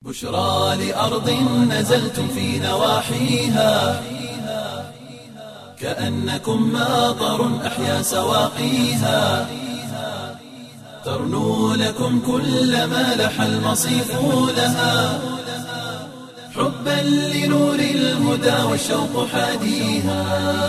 بشرى لأرض نزلتم في نواحيها كأنكم ماطر أحيا سواقيها ترنو لكم كل ما لح المصيف لها حبا لنور الهدى والشوق حاديها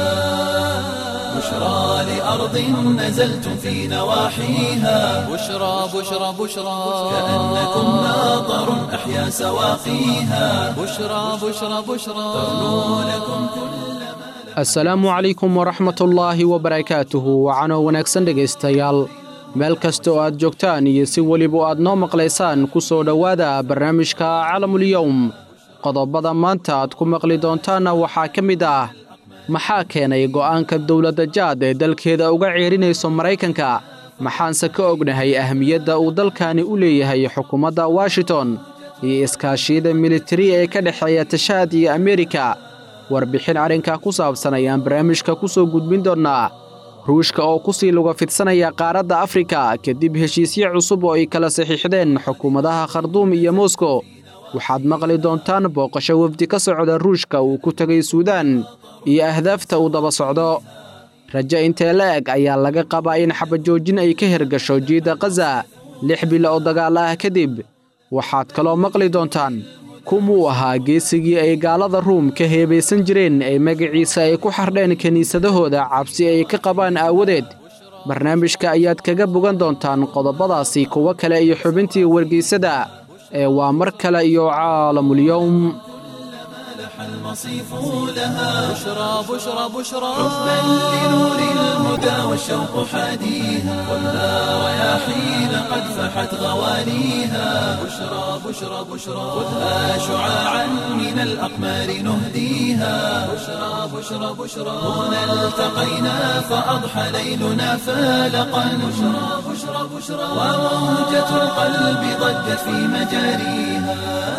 بشرى لأرض نزلتم في نواحيها بشرى بشرى بشرى كأنكم ماطر أحيا سواقيها بشرى بشرى بشرى ترنو لكم كل asalaamu calaykum waraxmatullaahi wabarakaatuhu wacanoo wanaagsan dhegaystayaal meel kasta oo aad joogtaan iyo si weliba aad noo maqlaysaan ku soo dhowaada barnaamijka calamulyowm qodobada maanta aad ku maqli doontaanna waxaa ka mid ah maxaa keenay go'aanka dowladda jaad ee dalkeeda uga ceerinayso maraykanka maxaanse ka ognahay ahmiyadda uu dalkani u leeyahay xukuumadda washington iyo iskaashiyada militari ee ka dhexeeya tashaad iyo ameerika warbixin arrinka ku saabsan ayaan barnaamijka ku soo gudbin doonnaa ruushka oo ku sii luga fidsanaya qaaradda afrika kadib heshiisyo cusub oo ay kala saxiixdeen xukuumadaha kharduum iyo moskow waxaad maqli doontaan booqasho wefdi ka socda ruushka uu ku tegay suudaan iyo ahdaafta uu daba socdo rajo intee la eg ayaa laga qabaa in xabajoojin ay ka hergasho jiidda khaza lix bilo oo dagaal ah kadib waxaad kaloo maqli doontaan kumuu ahaa geesigii ay gaalada ruum ka heebaysan jireen ee magaciisa ay ku xardheen kiniisadahooda cabsi ay ka qabaan aawadeed barnaamijka ayaad kaga bogan doontaan qodobadaasi kuwo kale iyo xubintii wargeysada ee waa mar kale iyo caalamulyowm لح المصيف لها بشرى بشرى بشرى حبا لنور الهدى والشوق حاديها خذها رياحين قد فحت غوانيها بشرى بشرى بشرى خذها شعاعا من الأقمار نهديها بشرى بشرى بشرى هنا التقينا فأضحى ليلنا فالقا بشرى بشرى بشرى وموجة القلب ضجت في مجاريها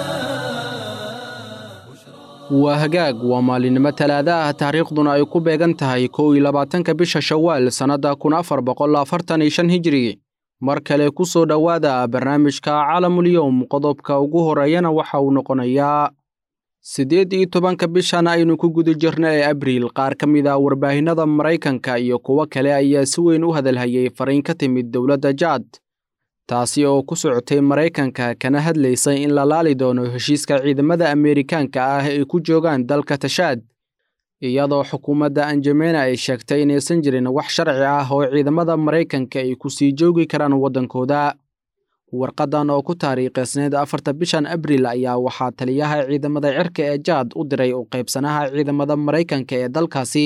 waa hagaag waa maalinimo talaada ah taariikhduna ay ku beegan tahay kow iyo labaatanka bisha shawaal sannadda kun afar boqol afartan iyo shan hijiri mar kale ku soo dhowaada barnaamijka calamulyowm qodobka ugu horeeyana waxa uu noqonayaa siddeed iyo tobanka bishan aynu ku guda jirna ee abriil qaar ka mid ah warbaahinnada maraykanka iyo kuwo kale ayaa si weyn u hadalhayay fariin ka timid dowladda jaad taasi oo ku socotay maraykanka kana hadlaysay in la laali doono heshiiska ciidamada ameerikaanka ah ay ku joogaan dalka tashaad iyadoo xukuumadda anjamena ay sheegtay inaysan jirin wax sharci ah oo ciidamada maraykanka ay ku sii joogi karaan waddankooda warqaddan oo ku taariikhaysneed afarta bishan abriil ayaa waxaa taliyaha ciidamada cirka ee jaad u diray u qaybsanaha ciidamada maraykanka ee dalkaasi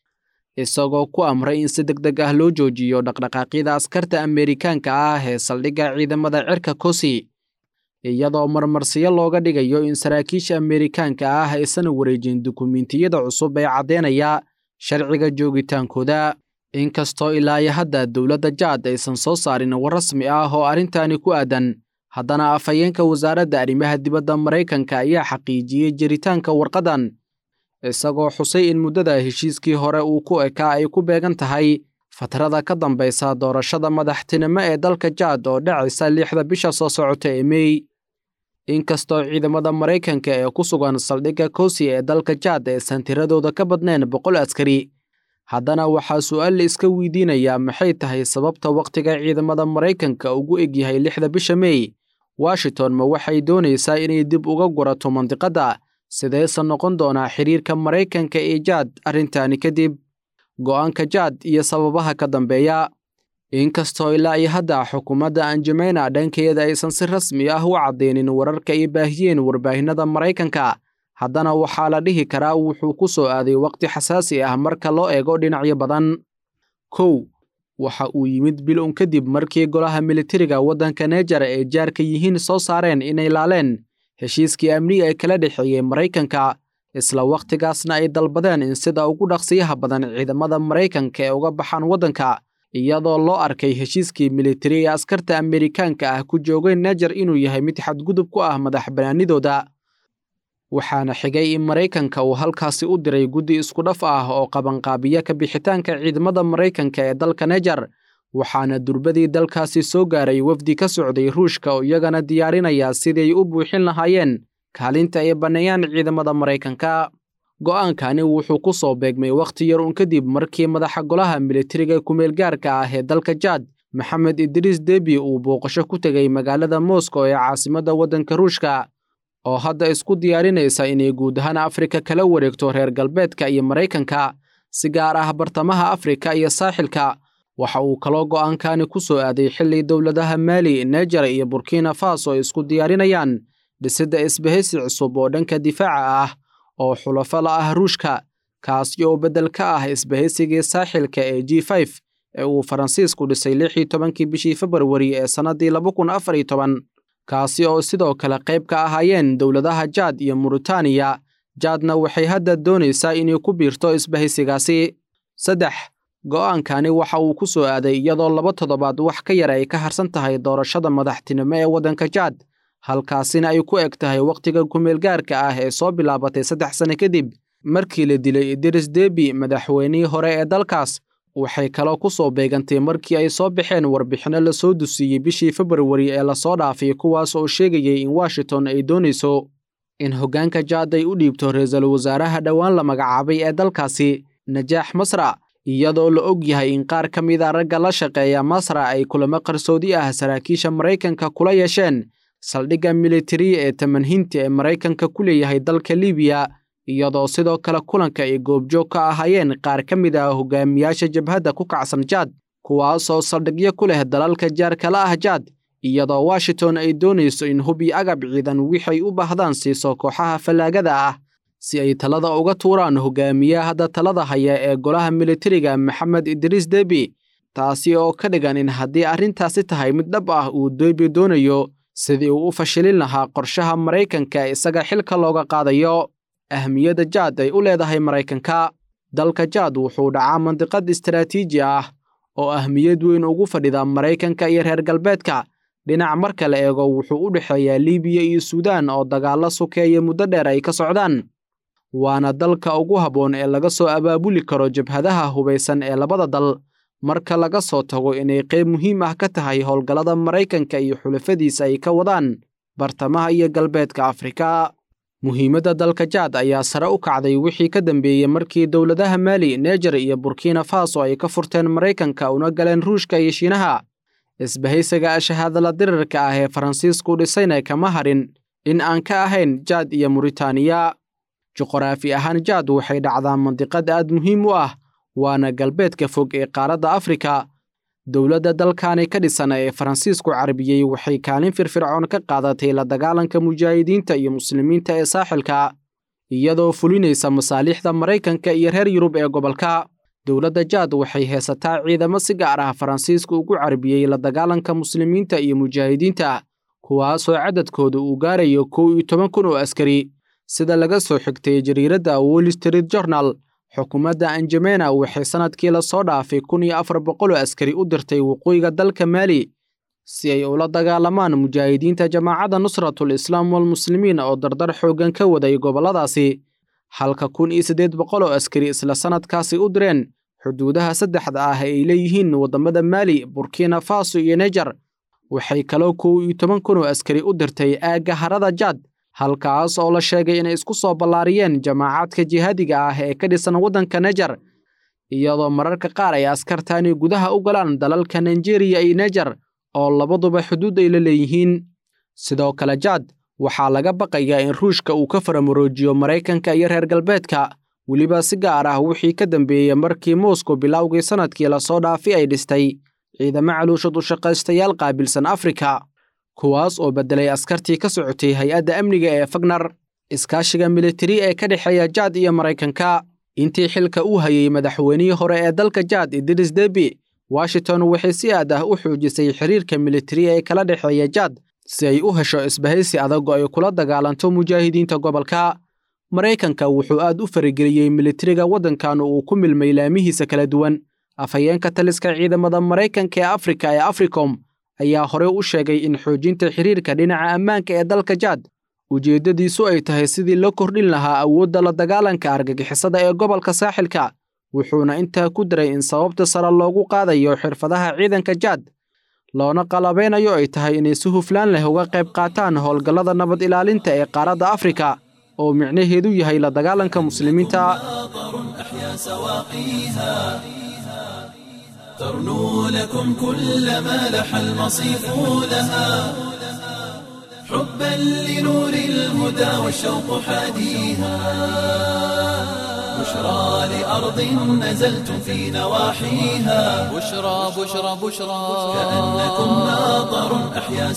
isagoo ku amray in si deg deg ah loo joojiyo dhaqdhaqaaqyada askarta ameerikaanka ah ee saldhigga ciidamada cirka kosi iyadoo marmarsiyo looga dhigayo in saraakiisha ameerikaanka ah aysan wareejin dukumiintiyada cusub ee caddeynaya sharciga joogitaankooda inkastoo ilaa iyo hadda dowladda jaad aysan soo saarin war rasmi ah oo arrintani ku aadan haddana afhayeenka wasaaradda arrimaha dibadda maraykanka ayaa xaqiijiyey jiritaanka warqaddan isagoo xusay in muddada heshiiskii hore uu ku ekaa ay ku beegan tahay fatrada ka dambaysa doorashada madaxtinimo ee dalka jaad oo dhacaysa lixda bisha soo socota ee mey inkastoo ciidamada maraykanka ee ku sugan saldhigga kosi ee dalka jaad aysan tiradooda ka badnayn boqol askari haddana waxaa su'aal la iska weydiinayaa maxay tahay sababta wakhtiga ciidamada maraykanka ugu egyahay lixda bisha mey washington ma waxay doonaysaa inay dib uga gurato mandiqadda sideese noqon doonaa xiriirka maraykanka ee jaad arrintani kadib go'aanka jaad iyo sababaha ka dambeeya inkastoo ilaa iyo hadda xukuumadda anjamena dhankeeda aysan si rasmi ah u caddaynin wararka ay baahiyeen warbaahinnada maraykanka haddana waxaa la dhihi karaa wuxuu ku soo aaday wakhti xasaasi ah marka loo eego dhinacyo badan kow waxa uu yimid bil un kadib markii golaha militariga waddanka nejar ee jaarka yihiin soo saareen inay laaleen heshiiskii amniga ee kala dhexeeyey maraykanka isla wakhtigaasna ay dalbadeen in sida ugu dhaqsiyaha badan ciidamada maraykanka ee uga baxaan waddanka iyadoo loo arkay heshiiskii militari ee askarta ameerikaanka ah ku joogay nejar inuu yahay mid xadgudub ku ah madax bannaanidooda waxaana xigay in maraykanka uu halkaasi u diray guddi isku dhaf ah oo qabanqaabiya ka bixitaanka ciidamada maraykanka ee dalka nejar waxaana durbadii dalkaasi soo gaaray wafdi ka socday ruushka oo iyagana diyaarinaya siday u buuxin lahaayeen kaalinta ay banneeyaan ciidamada maraykanka go'aankani wuxuu ku soo beegmay wakhti yar uun kadib markii madaxa golaha militariga kumeelgaarka ah ee dalka jaad maxamed idriis debi uu booqasho ku tegay magaalada moscow ee caasimadda waddanka ruushka oo hadda isku diyaarinaysa inay guud ahaan afrika kala wareegto reer galbeedka iyo maraykanka si gaar ah bartamaha afrika iyo saaxilka waxa uu kaloo go'aankani ku soo aaday xilli dowladaha maali nejar iyo burkina faso ay isku diyaarinayaan dhisidda isbahaysi cusub oo dhanka difaaca ah oo xulafo la ah ruushka kaasi oo beddel ka ah isbahaysigii saaxilka ee g f ee uu faransiisku dhisay lix iyo tobankii bishii februari ee sannaddii laba kun afar iyo toban kaasi oo sidoo kale qayb ka ahaayeen dowladaha jaad iyo muritaaniya jaadna waxay hadda doonaysaa inay ku biirto isbahaysigaasi saddex go'aankani waxa uu ku soo aaday iyadoo laba toddobaad wax ka yar ay ka harsan tahay doorashada madaxtinimo ee waddanka jaad halkaasina ay ku eg tahay wakhtiga kumeelgaarka ah ee soo bilaabatay saddex sane kadib markii la dilay idris debi madaxweynihii hore ee dalkaas waxay kaloo ku soo beegantay markii ay soo baxeen warbixinno la soo dusiiyey bishii februari ee lasoo dhaafay kuwaas oo sheegayay in washington ay doonayso in hoggaanka jaad ay u dhiibto ra-iisul wasaaraha dhowaan la magacaabay ee dalkaasi najaax masra iyadoo la og yahay in qaar ka mid a ragga la shaqeeya masra ay kulamo qarsoodi ah saraakiisha maraykanka kula yeesheen saldhigga militariya ee tamanhinta ee maraykanka ku leeyahay dalka libiya iyadoo sidoo kale kulanka ay goobjoog ka ahaayeen qaar ka mid ah hogaamiyaasha jabhadda ku kacsan jaad kuwaasoo saldhigyo ku leh dalalka jaarkala ah jaad iyadoo washington ay doonayso in hub iyo agab ciidan wixay u baahdaan siiso kooxaha fallaagada ah si ay talada uga tuuraan hogaamiyaha hadda talada haya ee golaha militariga maxamed idriis debi taasi oo ka dhigan in haddii arrintaasi tahay mid dhab ah uu debi doonayo sidii uu u fashilin lahaa qorshaha maraykanka ee isaga xilka looga qaadayo ahmiyadda jaad ay u leedahay maraykanka dalka jaad wuxuu dhacaa mandiqad istaraatiiji ah oo ahmiyad weyn ugu fadhida maraykanka iyo reer galbeedka dhinac marka la eego wuxuu u dhexeeyaa libiya iyo suudaan oo dagaallo sukeeya muddo dheer ay ka socdaan waana dalka ugu habboon ee laga soo abaabuli karo jabhadaha hubaysan ee labada dal marka laga soo tago inay qayb muhiim ah ka tahay howlgallada maraykanka iyo xulafadiisa ay ka wadaan bartamaha iyo galbeedka afrika muhiimadda dalka jaad ayaa sare u kacday wixii ka dambeeyey markii dowladaha maali nejar iyo burkina faso ay ka furteen maraykanka una galeen ruushka iyo shiinaha isbahaysiga shahaadala dirirka ah ee faransiisku dhisayna kama harin in aan ka ahayn jaad iyo muritaaniya juqraafi ahaan jaad waxay dhacdaa mandiqad aad muhiim u ah waana galbeedka fog ee qaaradda afrika dowladda dalkani ka dhisan ee faransiisku carabiyey waxay kaalin firfircoon ka qaadatay la dagaalanka mujaahidiinta iyo muslimiinta ee saaxilka iyadoo fulinaysa masaaliixda maraykanka iyo reer yurub ee gobolka dowladda jaad waxay heesataa ciidamo si gaar ah faransiisku ugu carabiyey la dagaalanka muslimiinta iyo mujaahidiinta kuwaasoo cadadkooda uu gaarayo kow iyo toban kun oo askari sida laga soo xigtay jariiradda wall street journal xukuumadda anjamena waxay sannadkii la soo dhaafay kun iyo afar boqol oo askari u dirtay waqooyiga dalka maali si ay ula dagaalamaan mujaahidiinta jamaacadda nusratul islaam walmuslimiin oo dardar xooggan ka waday gobolladaasi halka kun iyo siddeed boqol oo askari isla sannadkaasi u direen xuduudaha saddexda ah ay leeyihiin waddamada maali burkina faso iyo nejar waxay kaloo kow iyo toban kun oo askari u dirtay aagga harada jaad halkaas oo la sheegay inay isku soo ballaariyeen jamaacaadka jihaadiga ah ee ka dhisan waddanka nejar iyadoo mararka qaar ay askartani gudaha u galaan dalalka nigeriya iyo nejar oo labaduba xuduud ay la leeyihiin sidoo kale jaad waxaa laga baqayaa in ruushka uu ka faramoroojiyo maraykanka iyo reer galbeedka weliba si gaar ah wixii ka dambeeyey markii moscow bilowgii sannadkii lasoo dhaafi ay dhistay ciidamo caluushad u shaqaystayaal qaabilsan afrika kuwaas oo beddelay askartii ka socotay hay-adda amniga ee fagnar iskaashiga militari ee ka dhexeeya jaad iyo maraykanka intii xilka uu hayey madaxweynihii hore ee dalka jaad idris debi washington waxay si aad ah u xoojisay xiriirka militari ee kala dhexeeya jaad si ay u hesho isbahaysi adag oo ay kula dagaalanto mujaahidiinta gobolka maraykanka wuxuu aad u farageliyey militariga waddankan uu ku milmay laamihiisa kala duwan afhayeenka taliska ciidamada maraykanka ee afrika ee africom ayaa horey u sheegay in xoojinta xiriirka dhinaca ammaanka ee dalka jaad ujeeddadiisu ay tahay sidii la kordhin lahaa awoodda la dagaalanka argagixisada ee gobolka saaxilka wuxuuna intaa ku daray in sababta sare loogu qaadayo xirfadaha ciidanka jaad loona qalabeynayo ay tahay inay si huflaan leh uga qayb qaataan howlgallada nabad ilaalinta ee qaaradda afrika oo micnaheedu yahay la dagaalanka muslimiinta أحيا سواقيها ترنو لكم كل ما لح المصيف لها حبا لنور الهدى والشوق حاديها بشرى لأرض نزلتم في نواحيها بشرى بشرى بشرى كأنكم ماطر أحيا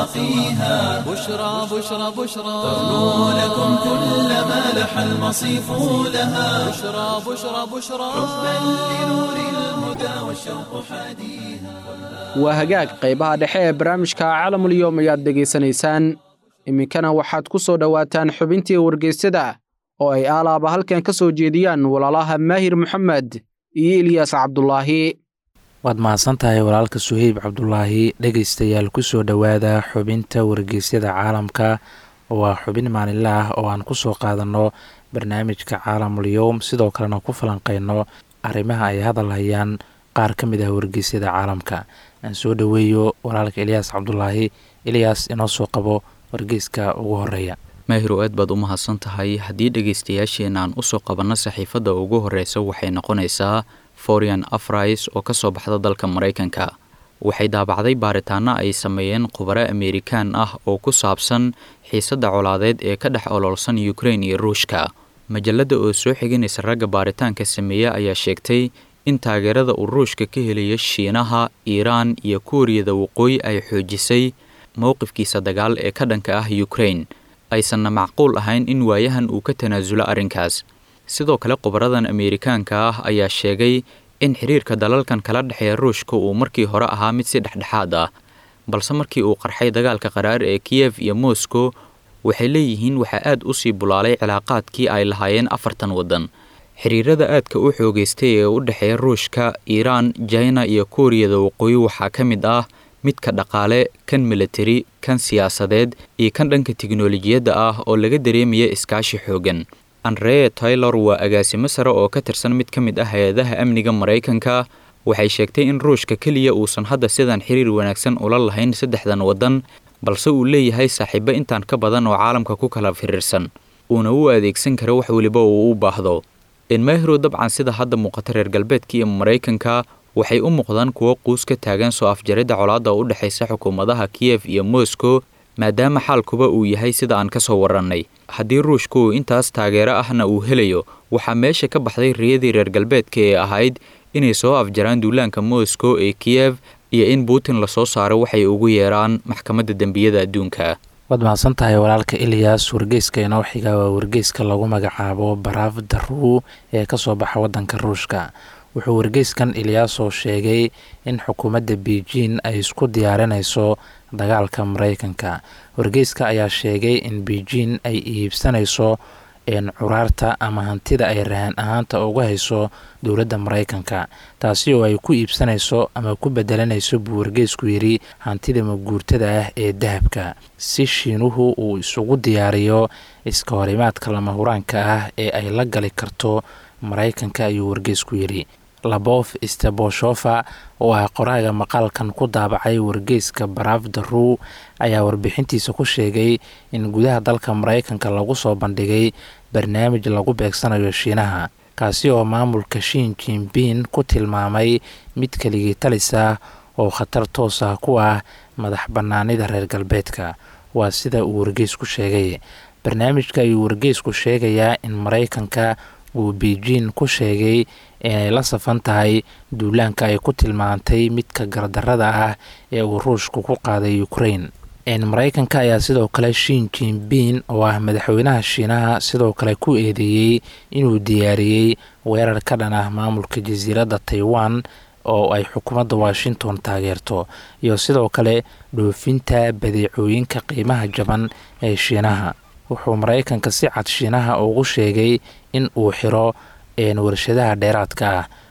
سواقيها بشرى بشرى بشرى ترنو لكم كل ما لح المصيف لها بشرى بشرى بشرى حبا لنور الهدى والشوق حاديها waa hagaag qaybaha dhexe ee barnaamijka caalamulyoom ayaad dhegaysanaysaan iminkana waxaad ku soo dhowaataan xubintii wargeysyada oo ay aalaaba halkan ka soo jeediyaan walaalaha maahir moxamed iyo ilyaas cabdulaahi waad mahadsan tahay walaalka suheyb cabdulaahi dhegaystayaal ku soo dhowaada xubinta wargeysyada caalamka waa xubin maalinle ah oo aan ku soo qaadanno barnaamijka caalamulyoom sidoo kalena ku falanqeyno arrimaha ay hadal hayaan qaar ka mid ah wargeysyada caalamka aan soo dhoweeyo walaalka ilyaas cabdulaahi ilyaas inoo soo qabo wargeyska ugu horeeya maahirow aad baad u mahadsan tahay haddii dhegaystayaasheenna aan usoo qabanno saxiifadda ugu horreysa waxay noqonaysaa forian afrais oo ka soo baxda dalka maraykanka waxay daabacday baaritaano ay sameeyeen khubaro ameerikaan ah oo ku saabsan xiisadda colaadeed ee ka dhex ololsan ukrein iyo ruushka majalladda oo soo xiganaysa ragga baaritaanka sameeya ayaa sheegtay in taageerada uu ruushka ka helaya shiinaha iiraan iyo kuuriyada waqooyi ay xoojisay mowqifkiisa dagaal ee ka dhanka ah ukrein aysanna macquul ahayn in waayahan uu ka tanaasulo arrinkaas sidoo kale khubaradan ameerikaanka ah ayaa sheegay in xiriirka dalalkan kala dhexeeya ruushka uu markii hore ahaa mid si dhexdhexaad ah balse markii uu qarxay dagaalka qaraar ee kiyef iyo moscow waxay leeyihiin waxaa aad u sii bulaalay cilaaqaadkii ay lahaayeen afartan waddan xiriirada aadka u xoogeystay ee u dhexeeya ruushka iiraan jina iyo kuuriyada waqooyi waxaa ka mid ah midka dhaqaale kan militari kan siyaasadeed iyo kan dhanka tiknolojiyadda ah oo laga dareemaya iskaashi xoogan andrea taylor waa agaasimo sare oo ka tirsan mid ka mid ah hay-adaha amniga maraykanka waxay sheegtay in ruushka keliya uusan hadda sidan xiriir wanaagsan ula lahayn saddexdan waddan balse uu leeyahay saaxiibo intaan ka badan oo caalamka ku kala firiirsan uuna u adeegsan kara wax weliba uu u baahdo enmahiro dabcan sida hadda muuqata reer galbeedka iyo maraykanka waxay u muuqdaan kuwo quus ka taagan soo afjaridda colaadda u dhexaysa xukuumadaha kiyef iyo moscow maadaama xaalkuba uu yahay sida aan ka soo warannay haddii ruushku uu intaas taageero ahna uu helayo waxaa meesha ka baxday riyadii reer galbeedka ee ahayd inay soo afjaraan duulaanka moscow ee kiyef iyo in putin lasoo saaro waxay ugu yeeraan maxkamadda dembiyada adduunka waad mahadsan tahay walaalka ilyas wargeyska inoo xiga waa wargeyska lagu magacaabo baraaf daru ee kasoo baxa wadanka ruushka wuxuu wargeyskan ilyaasoo sheegay in xukuumadda beijing ay isku diyaarinayso dagaalka maraykanka wargeyska ayaa sheegay in beijing ay iibsanayso curaarta ama hantida ay rahan ahaanta uga hayso dowladda maraykanka taasi oo ay ku iibsanayso ama ku bedelanayso buu wargeysku yidhi hantida maguurtada ah ee dahabka si shiinuhu uu isugu diyaariyo iska horimaadka lama huraanka ah ee ay la gali karto maraykanka ayuu wargeysku yidhi labof steboshofa oo ah qoraaga maqaalkan ku daabacay wargeyska baraaf daru ayaa warbixintiisa ku sheegay in gudaha dalka maraykanka lagu soo bandhigay barnaamij lagu beegsanayo shiinaha kaasi oo maamulka shiin jinbin ku tilmaamay mid keligii talis ah oo khatar toos ah ku ah madax bannaanida reer galbeedka waa sida uu wargeysku sheegay barnaamijka ayuu wargeysku sheegayaa in maraykanka uu beijing ku sheegay inay la safan tahay duulaanka ay ku tilmaantay midka gardarada ah ee uu ruushku ku qaaday ukrain maraykanka ayaa sidoo kale shiin jinbin oo ah madaxweynaha shiinaha sidoo kale ku eedeeyey inuu diyaariyey weerar ka dhan ah maamulka jasiiradda taiwan oo ay xukuumadda washington taageerto iyo sidoo kale dhoofinta badeecooyinka qiimaha jaban ee shiinaha wuxuu maraykanka si cad shiinaha ugu sheegay in uu xiro warshadaha dheeraadka ah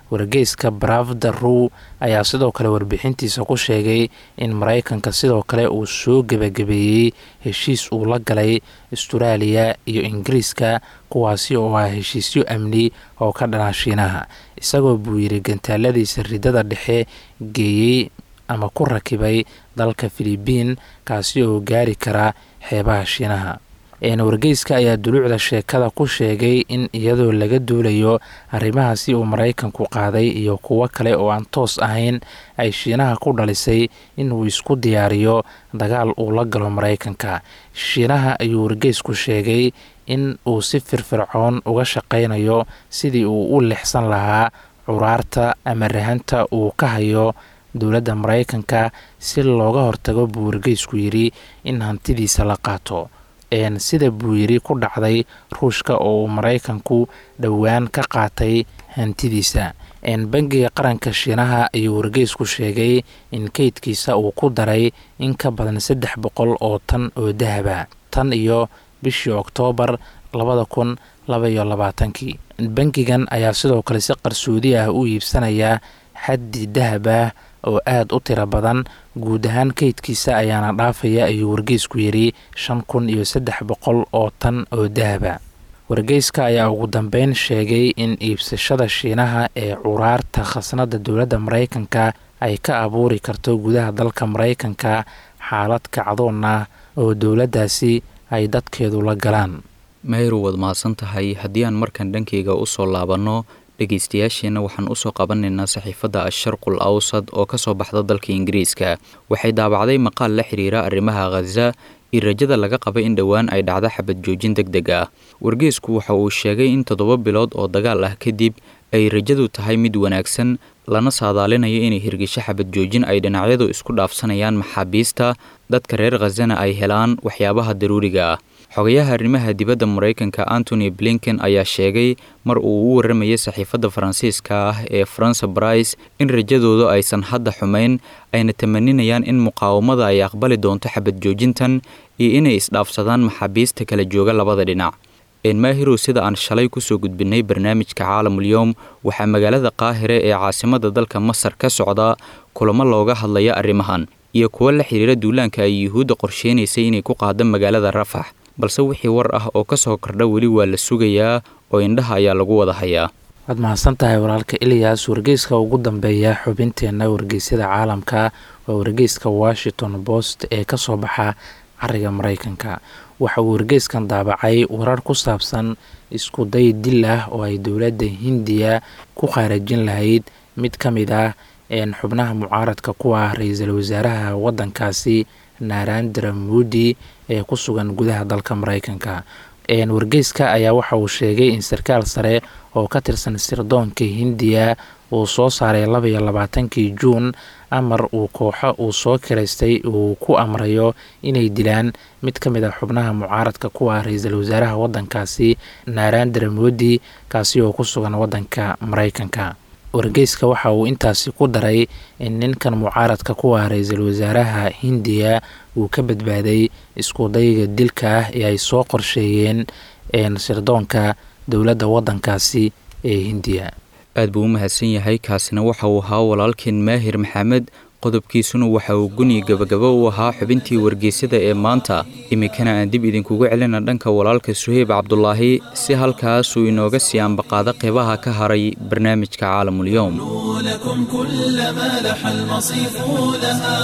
wargeyska baravda ru ayaa sidoo kale warbixintiisa ku sheegay in maraykanka sidoo kale uu soo gebagabeeyey heshiis uu la galay asturaaliya iyo ingiriiska kuwaasi oo ah heshiisyo amni oo ka dhana shiinaha isagoo buu yidhi gantaaladiisa ridada dhexe geeyey ama ku rakibay dalka filibiin kaasi oo gaari kara xeebaha shiinaha wargeyska ayaa duluucda sheekada ku sheegay in iyadoo laga duulayo arrimahaasi uu maraykanku qaaday iyo kuwo kale oo aan toos ahayn ay shiinaha ku dhalisay inuu isku diyaariyo dagaal uu la galo maraykanka shiinaha ayuu wargeysku sheegay in uu si firfircoon uga shaqaynayo sidii uu u lixsan lahaa curaarta ama rahanta uu ka hayo dowladda maraykanka si looga hortago buu wargeysku yidhi in hantidiisa la qaato sida buu yidhi ku dhacday ruushka oo uu maraykanku dhowaan ka qaatay hantidiisa bangiga qaranka shiinaha ayuu wargeysku sheegay in keydkiisa uu ku daray in ka badan saddex boqol oo tan oo dahaba tan iyo bishii oktoobar labada kun labaiyo labaatankii bangigan ayaa sidoo kale si qarsoodi ah u iibsanaya xaddi dahab ah oo aada u tiro badan guud ahaan keydkiisa ayaana dhaafaya ayuu wargeysku yidhi shan kun iyo saddex boqol oo tan oo dahaba wargeyska ayaa ugu dambeyn sheegay in iibsashada shiinaha ee curaarta khasnada dowladda maraykanka ay ka abuuri karto gudaha dalka maraykanka xaalad kacdoon ah oo dowladdaasi ay dadkeedu la galaan mayru waad mahadsan tahay haddii aan markan dhankayga usoo laabanno dhegaystayaasheenna waxaan usoo qabanaynaa saxiifadda asharqul awsad oo ka soo baxda dalka ingiriiska waxay daabacday maqaal la xiriira arrimaha khaza iyo rajada laga qaba in dhowaan ay dhacdo xabad joojin deg deg ah wargeysku waxa uu sheegay in toddoba bilood oo dagaal ah kadib ay rajadu tahay mid wanaagsan lana saadaalinayo inay hirgisho xabad joojin ay dhinacyadu isku dhaafsanayaan maxaabiista dadka reer khazana ay helaan waxyaabaha daruuriga ah xogayaha arrimaha dibadda maraykanka antony blinken ayaa sheegay mar uu u warramayay saxiifadda faransiiska ah ee faransa brice in rajadoodu aysan hadda xumayn ayna tamaninayaan in muqaawamada ay aqbali doonto xabad joojintan iyo inay isdhaafsadaan maxaabiista kala jooga labada dhinac enmaahirow sida aan shalay kusoo gudbinay barnaamijka caalamulyoom waxaa magaalada qaahire ee caasimada dalka masar ka socda kulamo looga hadlaya arrimahan iyo kuwo la xiriira duulaanka ay yuhuudda qorsheynaysay inay ku qaado magaalada rafax balse wixii war ah oo ka soo kordha weli waa la sugayaa oo indhaha ayaa lagu wada hayaa waad mahadsan tahay walaalka eliyas wargeyska ugu dambeeya xubinteenna wargeysyada caalamka waa wargeyska washington post ee ka soo baxa cariga maraykanka waxa uu wargeyskan daabacay warar ku saabsan isku day dil ah oo ay dowladda hindiya ku khaarajin lahayd mid ka mid ah xubnaha mucaaradka ku ah ra-iisul wasaaraha waddankaasi narandra moodi ee ku sugan gudaha dalka maraykanka wargeyska ayaa waxa uu sheegay in sarkaal sare oo ka tirsan sirdoonka hindiya uu soo saaray labaiyo labaatankii juun amar uu kooxo uu soo kiraystay uu ku amrayo inay dilaan mid ka mid a xubnaha mucaaradka ku ah ra-iisul wasaaraha waddankaasi narandra moodi kaasi oo ku sugan waddanka maraykanka wargeyska waxa uu intaasi ku daray in ninkan mucaaradka ku ah ra-iisul wasaaraha hindiya uu ka badbaaday isku dayga dilka ah ee ay soo qorsheeyeen sirdoonka dowladda waddankaasi ee hindiya aad buu u mahadsan yahay kaasina waxa uu ahaa walaalkeen maahir maxamed qodobkiisuna waxa uu guni gabagabo u ahaa xubintii wargeysyada ee maanta iminkana aan dib idinkugu celina dhanka walaalka suheyb cabdulaahi si halkaasuu inooga sii ambaqaado qeybaha ka haray barnaamijka caalamulyoom لكم كل ما لح المصيف لها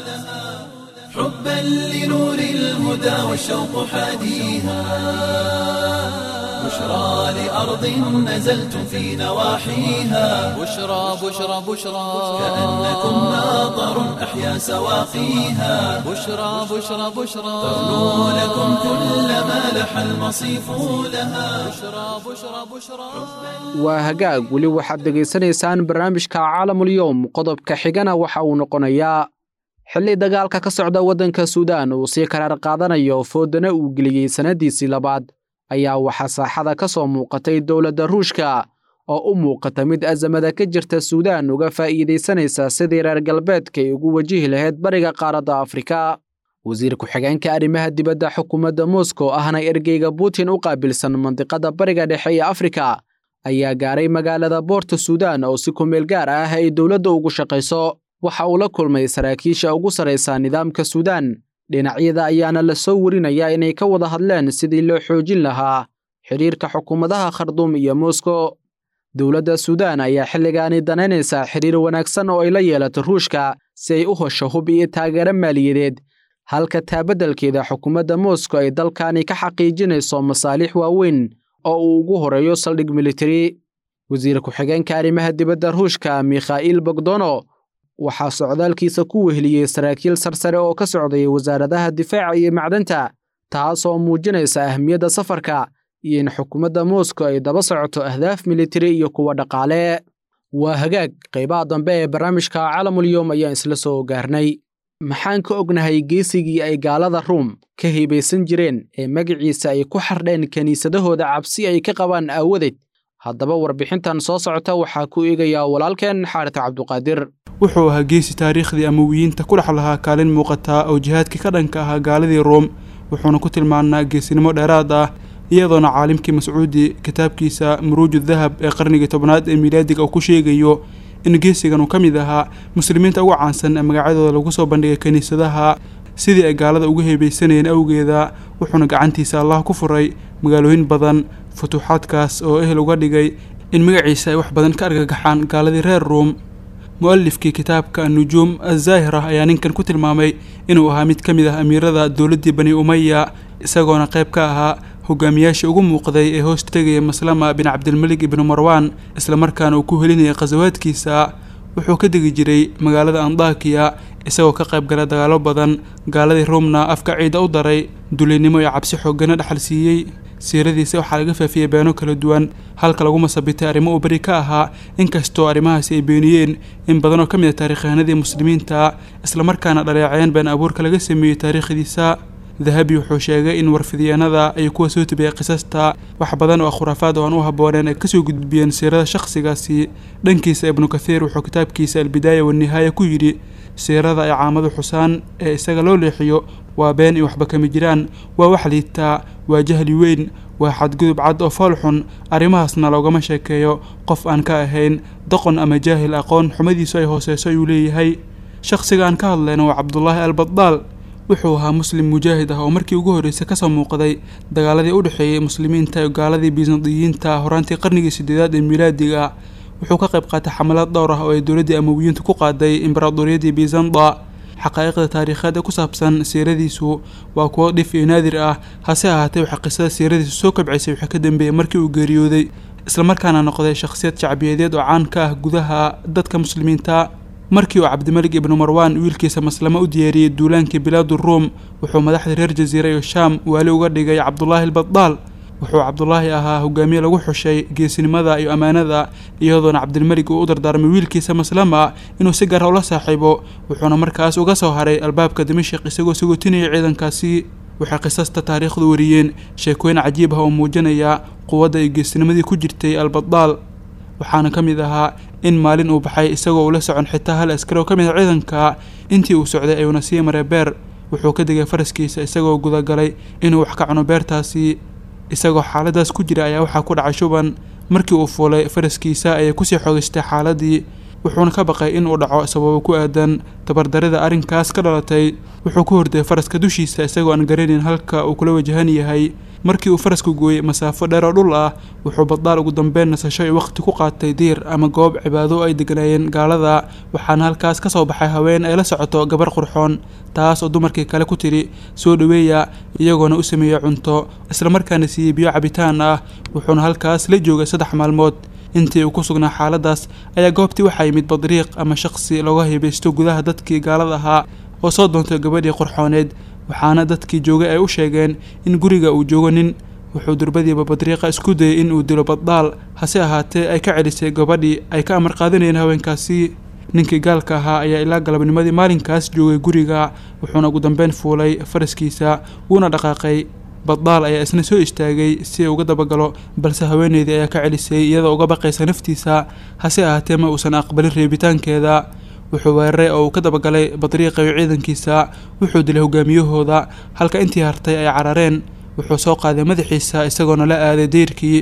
حبا لنور الهدى والشوق حاديها بشرى لأرض نزلتم في نواحيها بشرى بشرى بشرى كأنكم ناظر أحيا سواقيها بشرى بشرى بشرى تغنو لكم كل ما لح المصيف لها بشرى بشرى بشرى waa hagaag weli waxaad dhegaysanaysaan barnaamijka caalamulyoom qodobka xigana waxa uu noqonayaa xilli dagaalka ka socda waddanka suudaan uu sii karaar qaadanayo foodana uu geliyey sannaddiisii labaad ayaa waxaa saaxada ka soo muuqatay dowladda ruushka oo u muuqata mid azamada ka jirta suudaan uga faa'iidaysanaysa sidii reer galbeedka ay ugu wajihi lahayd bariga qaaradda afrika wasiir ku-xigeenka arrimaha dibadda xukuumadda moskow ahna ergeyga putin u qaabilsan mandiqada bariga dhexe ee afrika ayaa gaaray magaalada boorta suudaan oo si kumeel gaar ah ay dowladda ugu shaqayso waxa uu la kulmay saraakiisha ugu sarraysa nidaamka suudaan dhinacyada ayaana la soo werinayaa inay ka wada hadleen sidii loo xoojin lahaa xidhiirka xukuumadaha kharduum iyo moskow dowladda suudaan ayaa xilligaani danaynaysaa xidhiir wanaagsan oo ay la yeelato ruushka si ay u hesho hub iyo taageero maaliyadeed halka taabeddelkeeda xukuumadda moskow ay dalkani ka xaqiijinayso masaalix waaweyn oo uu ugu horeeyo saldhig militari wasiir ku-xigeenka arrimaha dibadda ruushka mikha'iil bogdono waxaa socdaalkiisa ku weheliyey saraakiil sarsare oo ka socday wasaaradaha difaaca iyo macdanta taasoo muujinaysa ahmiyadda safarka iyo in xukuumadda moskow ay daba socoto ahdaaf militari iyo kuwa dhaqaale waa hagaag qaybaha dambe ee barnaamijka calamulyom ayaan isla soo gaarnay maxaan ka ognahay geesigii ay gaalada ruum ka hibaysan jireen ee magaciisa ay ku xardheen kiniisadahooda cabsi ay ka qabaan aawadeed haddaba warbixintan soo socota waxaa ku eegayaa walaalkeen xaarita cabduqaadir wuxuu ahaa geesi taariikhdii amawiyiinta ku dhex lahaa kaalin muuqataa oo jihaadkii ka dhanka ahaa gaaladii ruum wuxuuna ku tilmaanaa geesinimo dheeraad ah iyadoona caalimkii mascuudi kitaabkiisa muruuju dahab ee qarnigii tobnaad ee miilaadiga uu ku sheegayo in geesigan uu ka mid ahaa muslimiinta ugu caansan ee magacyadooda lagu soo bandhigay kiniisadaha sidii ay gaalada uga heebeysanayeen awgeeda wuxuuna gacantiisa allah ku furay magaalooyin badan futuuxaadkaas oo ehel uga dhigay in magaciisa ay wax badan ka argagaxaan gaaladii reer ruum mu-alifkii kitaabka anujuum azaahira ayaa ninkan ku tilmaamay inuu ahaa mid ka mid ah amiirada dowladdii bani umaya isagoona qayb ka ahaa hogaamiyaashii ugu muuqday ee hoos tegaya maslama bin cabdilmalik ibnu marwaan islamarkaana uu ku helinayay khasawaadkiisa wuxuu ka degi jiray magaalada andakiya isagoo ka qayb gala dagaalo badan gaaladii ruumna afka ciida u daray dulinimo iyo cabsi xoogana dhexal siiyey siiradiisa waxaa laga faafiyey beeno kala duwan halka lagu masabitay arrimo uu beri ka ahaa inkastoo arrimahaasi ay beeniyeen in badan oo ka mid a taariikhahanadii muslimiinta islamarkaana dhaleeceen been abuurka laga sameeyey taariikhdiisa dahabi wuxuu sheegay in warfidyaenada ay kuwa soo tibiyay qisasta wax badan oo khuraafaad oo aan u habbooneen ay kasoo gudbiyeen siirada shakhsigaasi dhankiisa ibnu kathiir wuxuu kitaabkiisa albidaaya wanihaaya ku yidhi siirada ay caamadu xusaan ee isaga loo leexiyo waa been iyo waxba kama jiraan waa wax liitaa waa jahli weyn waa xadgudub cad oo fool xun arrimahaasna loogama sheekeeyo qof aan ka ahayn doqon ama jaahil aqoon xumadiisu ay hooseyso ayuu leeyahay shakhsiga aan ka hadlayna waa cabdulaahi albadaal wuxuu ahaa muslim mujaahid ah oo markii ugu horreysay kasoo muuqday dagaaladii u dhexeeyey muslimiinta iyo gaaladii bisandiyiinta horaantii qarnigii sideedaad ee miilaadiga wuxuu ka qayb qaatay xamalaad dhowr ah oo ay dowladdii amawiyiintu ku qaaday imbaraadoriyadii bizanda xaqaa'iqda taariikheed ee ku saabsan siiradiisu waa kuwo dhif iyo naadir ah hase ahaatee waxaa qisada siiradiisu soo kabcisay wixii ka dambeeyey markii uu geeriyooday islamarkaana noqday shakhsiyad shacbiyadeed oo caan ka ah gudaha dadka muslimiinta markii uu cabdimalik ibnu marwaan wiilkiisa maslamo u diyaariyey duulaankii bilaadu ruum wuxuu madaxda reer jasiira iyo shaam waali uga dhigay cabdulaahi albadaal wuxuu cabdulaahi ahaa hogaamiye lagu xushay geesinimada iyo ammaanada iyadoona cabdilmelig uu u dardaarmay wiilkiisa maslama inuu si gaara ula saaxiibo wuxuuna markaas uga soo haray albaabka dimashik isagoo sagootinaya ciidankaasi waxay qisasta taariikhdu wariyeen sheekooyin cajiib ah oo muujinaya quwadda iyo geesinimadii ku jirtay albadaal waxaana ka mid ahaa in maalin uu baxay isagoo ula socon xitaa hal askari oo ka mid a ciidanka intii uu socday ayuuna sii maray beer wuxuu ka degay faraskiisa isagoo gudagalay inuu wax ka cuno beertaasi isagoo xaaladaas ku jira ayaa waxaa ku dhacay shuban markii uu fuulay faraskiisa ayay kusii xoogistay xaaladii wuxuuna ka baqay in uu dhaco sababo ku aadan tabardarida arrinkaas ka dhalatay wuxuu ku horday faraska dushiisa isagoo aan garanayn halka uu kula wajahan yahay markii uu farasku gooyey masaafo dheer oo dhul ah wuxuu baddaal ugu dambeyn nasasho iyo waqti ku qaatay diir ama goob cibaado ay deganaayeen gaalada waxaana halkaas ka soo baxay haween ay la socoto gabar qurxoon taas oo dumarkii kale ku tidhi soo dhoweeya iyagoona u sameeyey cunto islamarkaana siiyey biyo cabitaan ah wuxuuna halkaas la joogay saddex maalmood intii uu ku sugnaa xaaladaas ayaa goobtii waxaa yimid badriiq ama shaqsi looga hibaysto gudaha dadkii gaalada ahaa oo soo doontay gabadhii qurxooneed waxaana dadkii joogay ay u sheegeen in guriga uu joogo nin wuxuu durbadiiba badriiqa isku dayay in uu dilo baddaal hase ahaatee ay ka celisay gabadhii ay ka amar qaadanayeen haweenkaasi ninkii gaalka ahaa ayaa ilaa galabnimadii maalinkaas joogay guriga wuxuuna ugu dambeyn fuulay faraskiisa wuuna dhaqaaqay baddaal ayaa isna soo istaagay si uu uga dabagalo balse haweeneydii ayaa ka celisay iyadoo uga baqaysa naftiisa hase ahaatee ma uusan aqbalin reebitaankeeda wuxuu weeraray oo uu ka dabagalay badriiqa iyo ciidankiisa wuxuu dilay hogaamiyahooda halka intii hartay ay carareen wuxuu soo qaaday madaxiisa isagoona la aaday deyrkii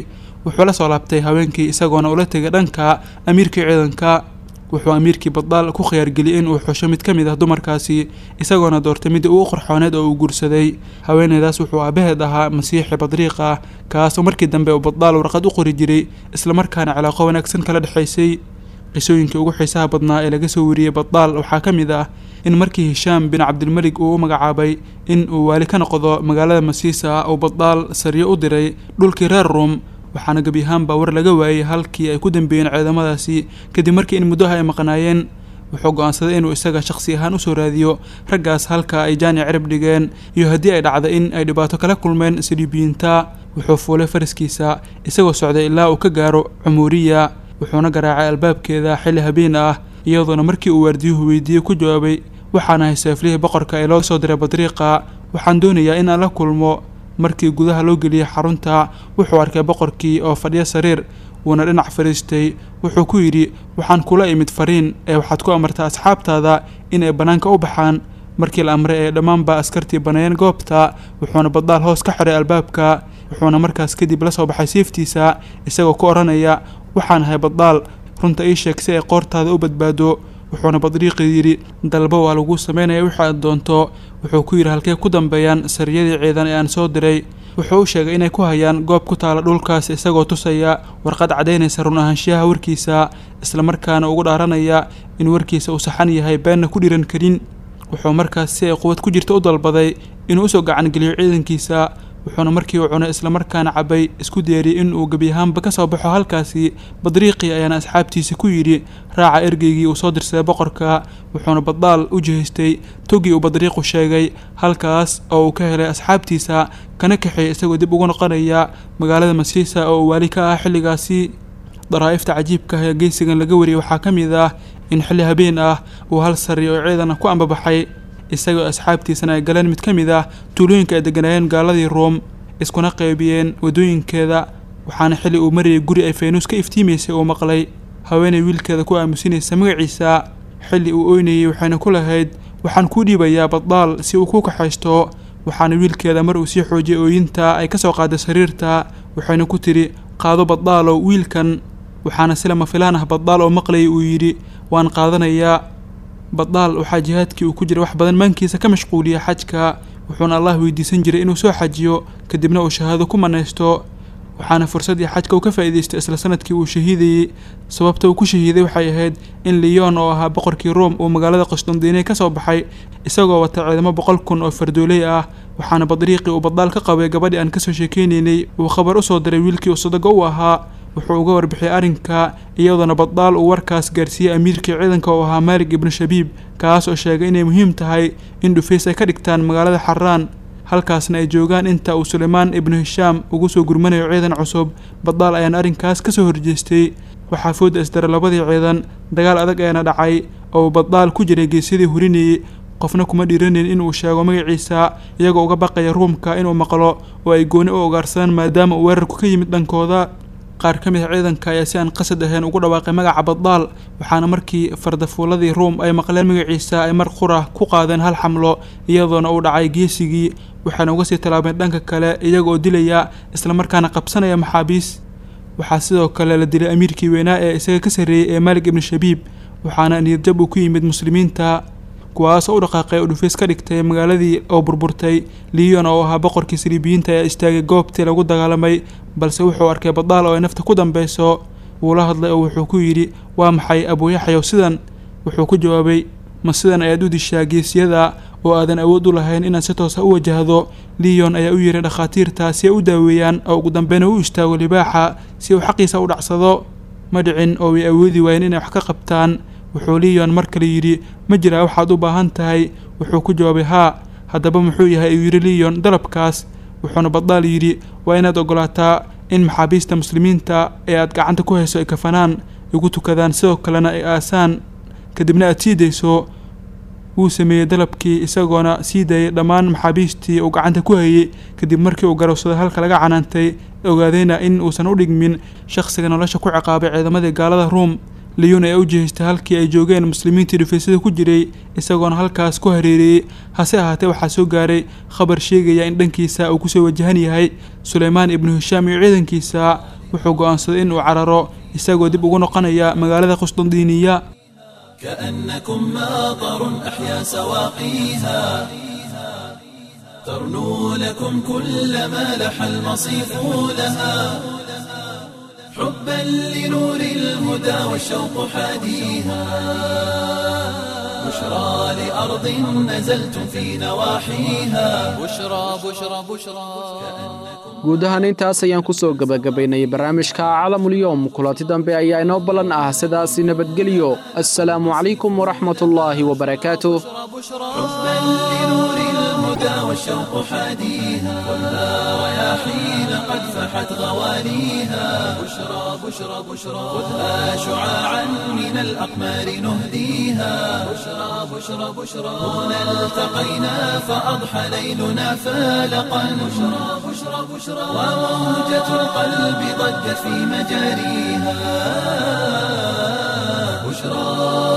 wuxuu la soo laabtay haweenkii isagoona ula tegay dhanka amiirkii ciidanka wuxuu amiirkii baddaal ku khiyaargeliyey in uu xusho mid ka mid ah dumarkaasi isagoona doortay midii ugu qorxooneed oo uu guursaday haweeneydaas wuxuu aabaheed ahaa masiixi badriiq ah kaasoo markii dambe uu baddaal warqad u qori jiray islamarkaana cilaaqo wanaagsan kala dhexaysay qisooyinkii ugu xiisaha badnaa ee laga soo wariyey baddaal waxaa ka mid ah in markii hishaam bin cabdilmelig uu u magacaabay in uu waali ka noqdo magaalada masiisa uu baddaal sariyo u diray dhulkii reer ruum waxaana gebi ahaanba war laga waayey halkii ay ku dambeeyeen ciidamadaasi kadib markii in muddaha ay maqnaayeen wuxuu go-aansaday inuu isaga shakhsi ahaan usoo raadiyo raggaas halka ay jaani cirib dhigeen iyo haddii ay dhacda in ay dhibaato kala kulmeen saliibiyiinta wuxuu fuulay faraskiisa isagoo socday ilaa uu ka gaaro cumuuriya wuxuuna garaacay albaabkeeda xilli habeen ah iyadoona markii uu waardiyuhu weydiiyey ku jawaabay waxaana hay seeflihii boqorka ee loo soo diray badriiqa waxaan doonayaa in aan la kulmo markii gudaha loo geliyey xarunta wuxuu arkay boqorkii oo fadhiyo sariir wuuna dhinac fadhiistay wuxuu ku yidhi waxaan kula imid fariin ee waxaad ku amartaa asxaabtaada in ay bannaanka u baxaan markii la amray ee dhammaanba askartii baneeyeen goobta wuxuuna baddaal hoos ka xiray albaabka wuxuuna markaas kadib la soo baxay siiftiisa isagoo ku odhanaya waxaan ahay baddaal runta ii sheeg si ay qoortaada u badbaado wuxuuna badriiqii yidhi dalba waa lagu sameynaya wixii aad doonto wuxuu ku yidhi halkee ku dambeeyaan sariyadii ciidan ee aan soo diray wuxuu u sheegay inay ku hayaan goob ku taala dhulkaas isagoo tusaya warqad caddaynaysa run ahaanshiyaha warkiisa islamarkaana ugu dhaaranaya in warkiisa uu saxan yahay beenna ku dhiran karin wuxuu markaas si ay quwad ku jirta u dalbaday inuu usoo gacangeliyo ciidankiisa wuxuuna markii uu cunay islamarkaana cabay isku deeriyey in uu gebi ahaanba ka soo baxo halkaasi badriiqii ayaana asxaabtiisa ku yidhi raaca ergeygii uu soo dirsaday boqorka wuxuuna baddaal u jihaystay togii uu badriiqu sheegay halkaas oo uu ka helay asxaabtiisa kana kaxeeyay isagoo dib ugu noqonaya magaalada masiisa oo uu waali ka ah xilligaasi daraa'ifta cajiibka ah ee geysigan laga wariyey waxaa ka mid ah in xilli habeen ah uu hal sari oo ciidan ku ambabaxay isagoo asxaabtiisana ay galeen mid ka mid ah tuulooyinka ay degganaayeen gaaladii ruom iskuna qaybiyeen waddooyinkeeda waxaana xilli uu marayay guri ay faynuus ka iftiimaysay uu maqlay haweenay wiilkeeda ku aamusinaysa magaciisa xilli uu oynayey waxayna ku lahayd waxaan kuu dhiibayaa baddaal si uu ku kaxaysto waxaana wiilkeeda mar uu sii xoojiyay ooyinta ay ka soo qaaday sariirta waxayna ku tidhi qaado baddaalow wiilkan waxaana si lama filaan ah baddaal oo maqlayay uu yidhi waan qaadanayaa baddaal waxaa jihaadkii uu ku jiray wax badan maankiisa ka mashquuliyay xajka wuxuuna allah weydiisan jiray inuu soo xajiyo kadibna uu shahaado ku manaysto waxaana fursaddii xajka uu ka faa'iidaystay isla sanadkii uu shahiidayey sababta uu ku shahiiday waxay ahayd in liyon oo ahaa boqorkii room uu magaalada qastondiine ka soo baxay isagoo wata ciidamo boqol kun oo fardooley ah waxaana badriiqii uu baddaal ka qabay gabadhii aan kasoo sheekeynaynay uu khabar u soo diray wiilkii uu sadago u ahaa wuxuu uga warbixiyay arrinka iyadoona baddaal uu warkaas gaarsiiyey amiirkii ciidanka oo ahaa maalig ibnu shabiib kaas oo sheegay inay muhiim tahay in dhufays ay ka dhigtaan magaalada xaraan halkaasna ay joogaan inta uu sulaymaan ibnu hishaam ugu soo gurmanayo ciidan cusub baddaal ayaana arrinkaas ka soo horjeestay waxaa fooda isdara labadii ciidan dagaal adag ayaana dhacay oo baddaal ku jiray geesyadii hurinayey qofna kuma dhiiranin inuu sheego magaciisa iyagoo uga baqaya ruumka inuu maqlo oo ay gooni u ogaarsadaan maadaama uu weerarku ka yimid dhankooda qaar ka mid a ciidanka ayaa si aan qasad ahayn ugu dhawaaqay magaca baddaal waxaana markii fardafuuladii ruum ay maqleen magaciisa ay mar qura ku qaadeen hal xamlo iyadoona uu dhacay geesigii waxaana uga sii tallaabeen dhanka kale iyagooo dilaya islamarkaana qabsanaya maxaabiis waxaa sidoo kale la dilay amiirkii weynaa ee isaga ka sarreeyey ee maalig ibnu shabiib waxaana niyadjab uu ku yimid muslimiinta kuwaasoo u dhaqaaqay oo dhufays ka dhigtay magaaladii oo burburtay liyon oo ahaa boqorkii saliibiyiinta ayaa istaagay goobtii lagu dagaalamay balse wuxuu arkay baddaal oo ay nafta ku dambeyso wuu la hadlay oo wuxuu ku yidhi waa maxay abuuyaxyow sidan wuxuu ku jawaabay ma sidan ayaad u dishaa geesiyada oo aadan awood u lahayn inaad si toosa u wajahdo liyon ayaa u yihi dhakhaatiirta si ay u daaweeyaan oo ugu dambeyna u istaago libaaxa si uu xaqiisa u dhacsado ma dhicin oo way awoodi waayeen inay wax ka qabtaan wuxuu liyon mar kale yidhi ma jiraa waxaad u baahan tahay wuxuu ku jawaabay haa haddaba muxuu yahay uu yidhi liyon dalabkaas wuxuuna baddaal yidhi waa inaad ogolaataa in maxaabiista muslimiinta ee aad gacanta ku hayso ay kafanaan igu tukadaan sidoo kalena ay aasaan kadibna aad sii dayso wuu sameeyey dalabkii isagoona sii daayay dhammaan maxaabiistii uu gacanta ku hayey kadib markii uu garowsaday halka laga canaantay ogaadayna in uusan u dhigmin shakhsiga nolosha ku ciqaabay ciidamadii gaalada ruum liyun ayaa u jihaystay halkii ay joogeen muslimiintii dhufaysyada ku jiray isagoona halkaas ku hareereeyey hase ahaatee waxaa soo gaaray khabar sheegaya in dhankiisa uu kusoo wajahan yahay sulaymaan ibnu hishaam iyo ciidankiisa wuxuu go'aansaday in uu cararo isagoo dib ugu noqonaya magaalada qusdandiiniya كأنكم ماطر أحيا سواقيها ترنو لكم كل ما لح المصيف لها حبا لنور الهدى والشوق حاديها بشرى لأرض نزلتم في نواحيها بشرى بشرى بشرى guud ahaan intaas ayaan ku soo gebagabaynay barnaamijka calamulyoom kulanti dambe ayaa inoo ballan ah sidaasi nabadgelyo assalaamu calaykum waraxmatullaahi wabarakaatuh حبا لنور الهدى والشوق حاديها خذها رياحين قد فحت غواليها بشرى بشرى بشرى خذها شعاعا من الأقمار نهديها بشرى بشرى بشرى هنا التقينا فأضحى ليلنا فالقا بشرى بشرى بشرى وموجة القلب ضجت في مجاريها بشرى